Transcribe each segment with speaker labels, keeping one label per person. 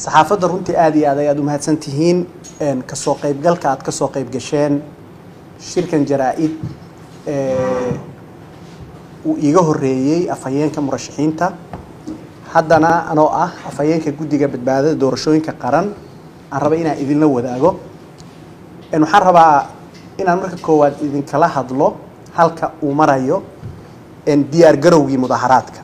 Speaker 1: saxaafadda runtii aada iyo aad ayaad umahadsan tihiin kasoo qaybgalka aad kasoo qayb gasheen shirkan jaraa-id uu iiga horeeyey afhayeenka murashaxiinta haddana anoo ah afhayeenka guddiga badbaadada doorashooyinka qaran aan raba inaan idinla wadaago waxaan rabaa inaan marka koowaad idinkala hadlo halka uu marayo diyaar garowgii mudaharaadka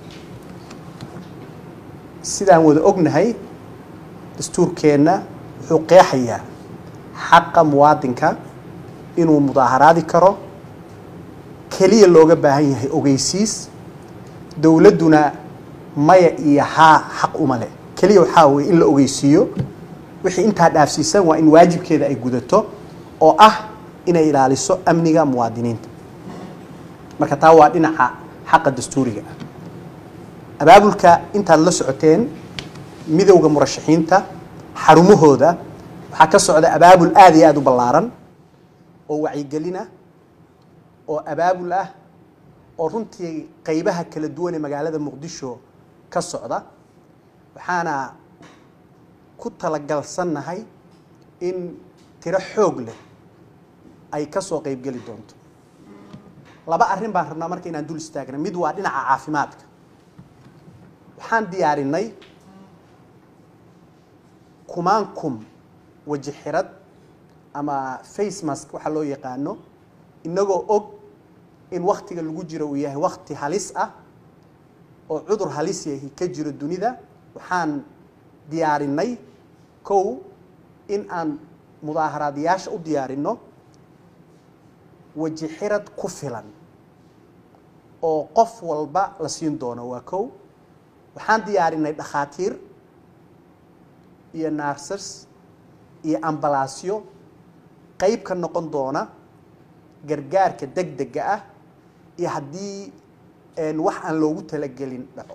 Speaker 1: sidaan wada ognahay dastuurkeenna wuxuu qeexayaa xaqa muwaadinka inuu mudaaharaadi karo keliya looga baahan yahay ogeysiis dowladduna maya iyo haa xaq uma leh keliya waxaa weye in la ogeysiiyo wixii intaa dhaafsiisan waa in waajibkeeda ay gudato oo ah inay ilaaliso amniga muwaadiniinta marka taa waa dhinaca xaqa dastuuriga ah abaabulka intaad la socoteen midowda murashaxiinta xarumahooda waxaa ka socda abaabul aada iyo aada u ballaaran oo wacyigelin ah oo abaabul ah oo runtii qeybaha kala duwan ee magaalada muqdisho ka socda waxaana ku talagalsannahay in tiro xoog leh ay ka soo qeybgeli doonto laba arrin baan rabnaa marka inaan dul istaagna mid waa dhinaca caafimaadka waxaan diyaarinay kumaan kum waji xirad ama face mask waxaa loo yaqaano inagoo og in waktiga lagu jiro uu yahay wakti halis ah oo cudur halis yahi ka jiro dunida waxaan diyaarinay kow in aan mudaaharaadayaasha u diyaarino waji xirad ku filan oo qof walba la siin doono waa kow waxaan diyaarinay dhakhaatiir iyo narsers iyo ambalaasyo qeyb ka noqon doona gargaarka deg dega ah iyo haddii wax aan loogu talagelin dhaco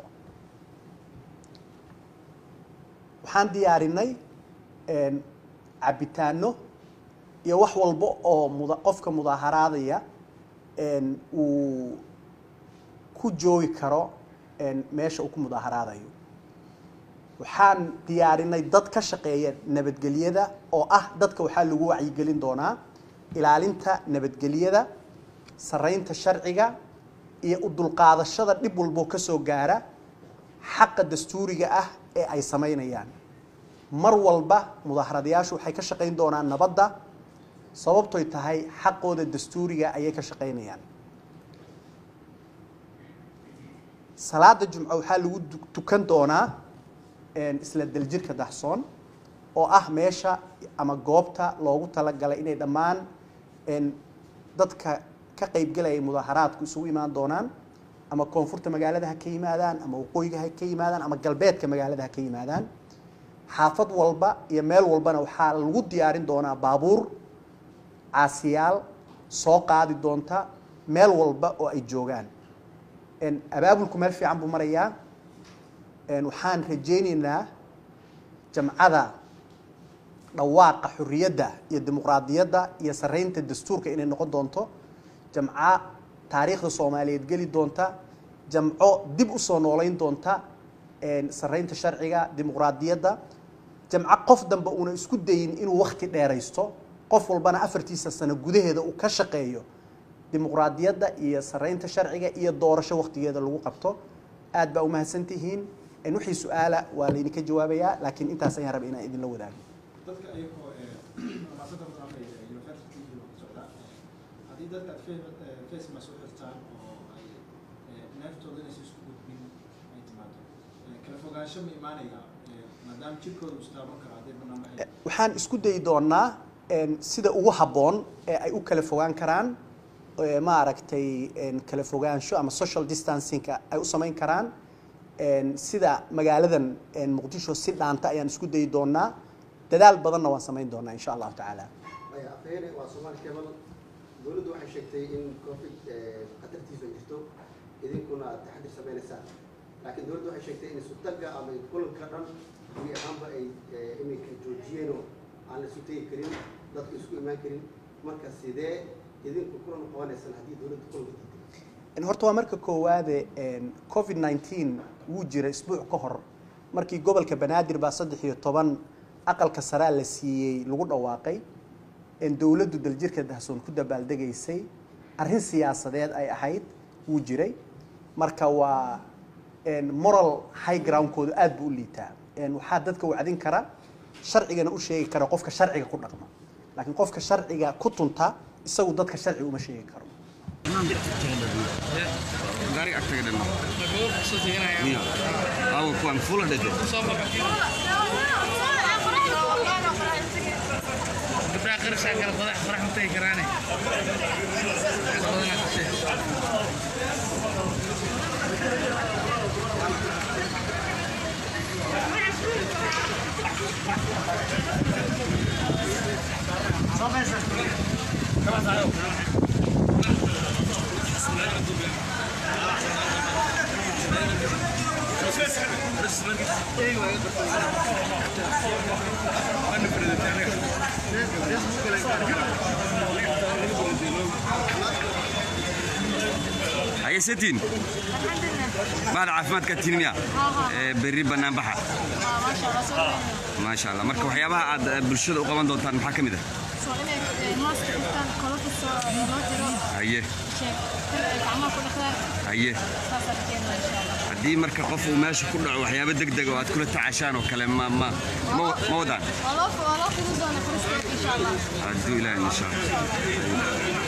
Speaker 1: waxaan diyaarinay cabitaano iyo wax walba oo muda qofka mudaaharaadaya uu ku joogi karo meesha uu ku mudaaharaadayo waxaan diyaarinay dad ka shaqeeya nabadgelyada oo ah dadka waxaa lagu wacyigelin doonaa ilaalinta nabadgelyada saraynta sharciga iyo u dulqaadashada dhib walboo ka soo gaara xaqa dastuuriga ah ee ay samaynayaan mar walba mudaaharadayaashu waxay ka shaqayn doonaan nabadda sababtoy tahay xaqooda dastuuriga ayay ka shaqaynayaan salaada jumco waxaa lagu tukan doonaa isla daljirka daxsoon oo ah meesha ama goobta loogu talagalay inay dhammaan dadka ka qeybgelaya mudaaharaadku isugu imaan doonaan ama koonfurta magaalada ha ka yimaadaan ama waqooyiga ha ka yimaadaan ama galbeedka magaalada ha ka yimaadaan xaafad walba iyo meel walbana waxaa lagu diyaarin doonaa baabuur caasiyaal soo qaadi doonta meel walba oo ay joogaan abaabulku meel fiican buu marayaa waxaan rajaynaynaa jamcada dhawaaqa xorriyadda iyo dimuqraadiyadda iyo saraynta dastuurka inay noqon doonto jamco taariikhda soomaaliyeed geli doonta jamco dib u soo noolayn doonta saraynta sharciga dimuqraadiyadda jamco qof dambe uuna isku dayin inuu wakti dheeraysto qof walbana afartiisa sano gudaheeda uu ka shaqeeyo dimuqraadiyadda iyo saraynta sharciga iyo doorasho waktigeeda lagu qabto aad baa umahadsan tihiin wixii su-aala waa laydinka jawaabayaa laakiin intaas ayaan raba inaan idinla wadaago
Speaker 2: dadka ayagoo maasada madaxda university iyo socda haddii dadka aad face mask u xirtaan oo ay neeftooda inaysan isku gudbin ay timaado kala fogaansho ma imaanaya maadaama jirkooda uu istaaban karo hadday banaan baxay
Speaker 1: waxaan isku dayi doonaa sida ugu habboon ee ay u kala fogaan karaan maaragtay kala fogaansho ama social distancingka ay u samayn karaan sida magaaladan muqdisho si dhaanta ayaan isku dayi doonaa dadaal badanna waan samayn doonaa insha allahu tacaala
Speaker 3: maya afhayene waa soomaali cable dowladdu waxay sheegtay in covid khatartiisu ay jirto idinkuna aad taxadir sameynaysaan laakiin dowladdu waxay sheegtay in isutaga ama kulanka dhan gubi ahaanba ay iminka joojiyeenoo aan la isu tegi karin dadka isku imaan karin marka sidee idinku kulan u qabanaysaan haddii dowladdu kulanka diiday
Speaker 1: horta waa marka koowaade covid 19 wuu jira isbuuc ka hor markii gobolka banaadir baa saddex iyo toban aqalka saraa la siiyey lagu dhawaaqay in dowladdu daljirka dahsoon ku dabaaldegaysay arrin siyaasadeed ay ahayd wuu jiray marka waa een, moral high groundkoodu aad buu u liitaa Een, waxaa dadka wacdin kara sharcigana u sheegi kara qofka sharciga ku dhaqma laakiin qofka sharciga ku tunta isagu dadka sharciga uma sheegi karo
Speaker 4: gaariga agtaga dhanno miya awo kuwan fula dhede
Speaker 5: gabdhaha qarashaa kala qodax qorax ma tagi karaane badanaa ka sheeg
Speaker 4: hayesetiin bahda caafimaadka tihin miya Ee, berri banaanbaxa maasha allah marka waxyaabaha aad eh, bulshada u qaban doontaan maxaa ka mid ah haye haye haddii marka qof uu meesha ku dhaco waxyaabo deg deg oo aad kula tacashaan oo kale ma ma ma ma wadaan hadduu ilaahay insha allah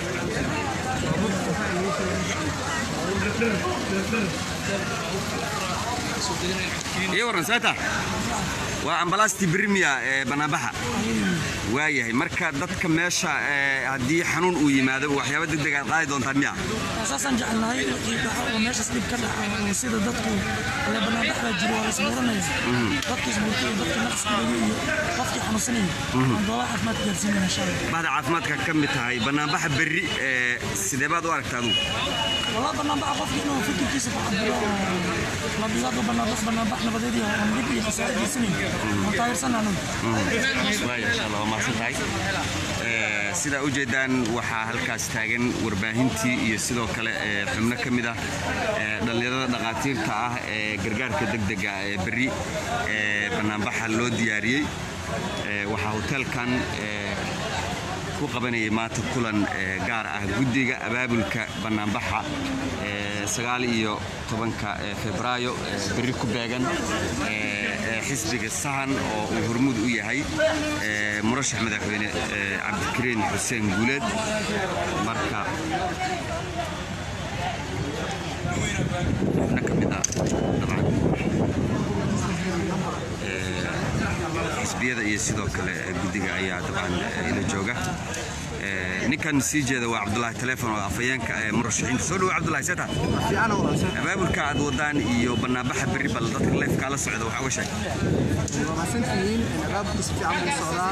Speaker 4: iyo waran seeta waa ambalaastii birimiya ee banaanbaxa waayahay marka dadka meesha ee, haddii xanuun uu yimaado waxyaabo deg deg aad qaadi doontaan miya
Speaker 6: saasaan jecelnahay wixii dhaco oo meeshaas dhib ka dhaca oo sida dadku le banaanbaxbaa jiro waa la isbuuranaya dadka isbuurtay iyo dadka naqsgalayo iyo qofkii xanuunsanaya aan goobaha caafimaadka gaarsiinayna insha allah
Speaker 4: bahda caafimaadka ka mid tahay banaanbaxa berri ee, sidee baad u aragtaa adugu
Speaker 6: والله بنبع قف إنه فكر كيس فعبر لا بلاد بنبع بنبع نبدي هم بدي خسارة سنين مطاير سنة نو
Speaker 4: waaya insha allah waa mahadsan tahay Ee, sidaa u jeedaan waxaa halkaas taagan warbaahintii iyo sidoo kale ee, xubno ka mid ah ee, dhallinyarada dhaqaatiirta ah ee gargaarka degdega ee berri ee banaanbaxa loo diyaariyey Ee, waxaa hoteelkan ee, ku qabanayay maanta kulan ee, gaar ah guddiga abaabulka banaanbaxa ee, sagaal iyo tobanka ee, febraayo ee, berri ku beegan ee, ee, xisbiga sahan oo uu hormuud u yahay ee, murashax madaxweyne ee, cabdikariin xuseen guuleed marka xubno ka mid ah dabcan xisbiyada iyo sidoo kale eh, guddiga ayaa dabcan eh, ila jooga Eh, ninkan sii jeeda waa cabdulaahi teleefon oo afhayeenka ee murashaxiinta soo dhowo cabdulaahi seeta
Speaker 1: fiican oo wanaagsan
Speaker 4: abaabulka aad wadaan iyo banaanbaxa berri bal dadka leefkaa la socda waxaa uga sheeg
Speaker 1: waa mahadsantihiin abaabku si fiican buu socdaa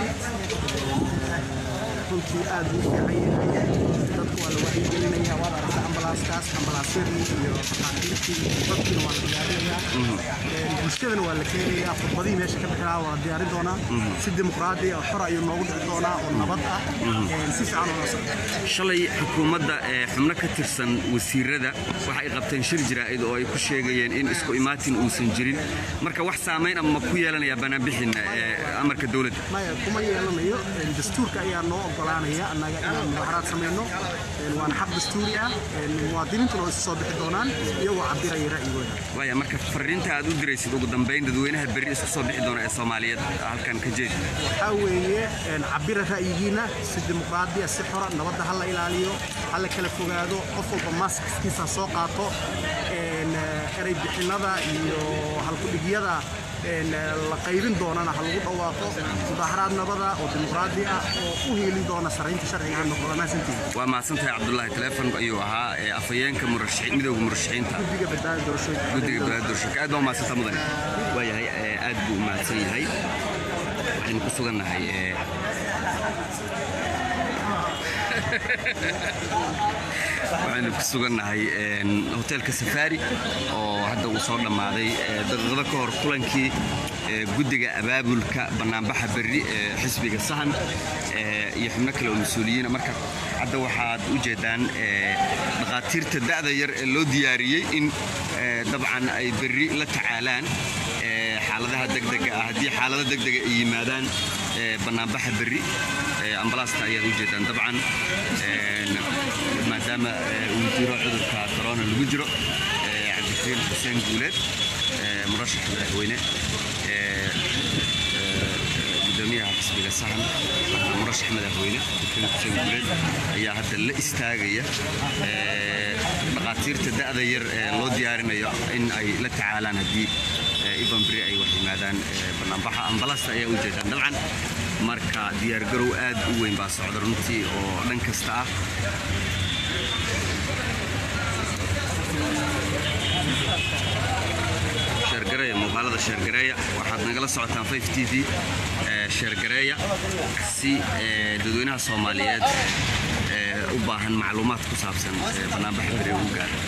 Speaker 1: runtii aad buu u fiican yahay dadku waa la wacyigelinaya waad aragta ambalaaskaas ambalaasyadii iyo dhaqaatiirtii dadkiina waa la diyaarinayaa bulshadana waa la keenayaa khudbadihii meesha ka bixinaa waa la diyaarin doonaa si dimuqraadi oo xor ayuu noogu dhici doonaa oo nabad ah si fiican oo la socda
Speaker 4: shalay xukuumadda ee xubno ka tirsan wasiirada waxa ay qabteen shir jiraa'id oo ay ku sheegayeen in isku imaatin uusan jirin marka wax saamayn ama ku yeelanaya banaanbixin ee amarka dowladda
Speaker 1: maya kuma yeelanayo dastuurka ayaa noo ogolaanaya annaga inaan mudaxaraad samayno waana xaq dastuuri ah muwaadiniintuna oo isu soo bixi doonaan iyagoo cabiraya ra'yigooda
Speaker 4: waaya marka fariinta aad u diraysid ugu dambayn dadweynaha berri isku soo bixi doona ee soomaaliyeed halkan ka jeedi
Speaker 1: waxaa weeye cabira ra'yigiina si dimuqraadiya si xora nabadda ha la ilaaliyo ha la kala fogaado qof walba maaskiskiisa ha soo qaato erey bixinada iyo halkudhigyada la qaybin doonana ha lagu dhawaaqo mudaaharaad nabada oo dimuqraadi ah oo u hiilin doona saraynta sharciga ha noqdo maasantiin
Speaker 4: waa mahadsantahay cabdulaahi teleefon ayuu ahaa ee afhayeenka murashaxiin midowga murashaxiinta
Speaker 1: guddiga badbaada doorashooyinka
Speaker 4: guddiga balaad doorashooyinka aad baa umahadsantaa mudane waayahay ee, aad buu u mahadsan yahay waxaynu ku sugannahay ee, waxaynu ku sugannahay een, hoteelka safari oo hadda uu soo dhammaaday ee, daqiiqado ka hor kulankii ee, guddiga abaabulka banaanbaxa berri ee xisbiga sahan ee, iyo xubno kale oo mas-uuliyiina marka hadda waxaad u jeedaan ee, dhaqaatiirta da'da yar ee loo diyaariyey in ee, dabcan ay berri la tacaalaan ee, xaaladaha degdega ah haddii xaalado degdega ay yimaadaan ee, bannaanbaxa berri ee, ambalaasta ayaad u jeedaan dabcan een, maadaama ee, uu jiro cudurka corona lagu jiro ee, cabdikariin xuseen guuleed ee, murashax madaxweyne ee, gudoomiyaha xisbiga sahan waxaa murashax madaxweyne cabdikariin xuseen guuleed ayaa hadda la istaagaya ee, dhaqaatiirta da'da yar ee loo diyaarinayo in ay la tacaalaan haddii ee, iban beri ay wax yimaadaan ee, bannaanbaxa ambalaasta ayaa u jeedaan dabcan marka diyaargarow aad u weyn baa socda runtii oo dhan kasta ah sheergareeya muuqaalada sheergareeya waxaad nagala socotaan 5 t v ee, sheergareeya si ee, dadweynaha soomaaliyeed ee, u baahan macluumaad ku saabsan ee, bannaanbaxa beri ugu gaara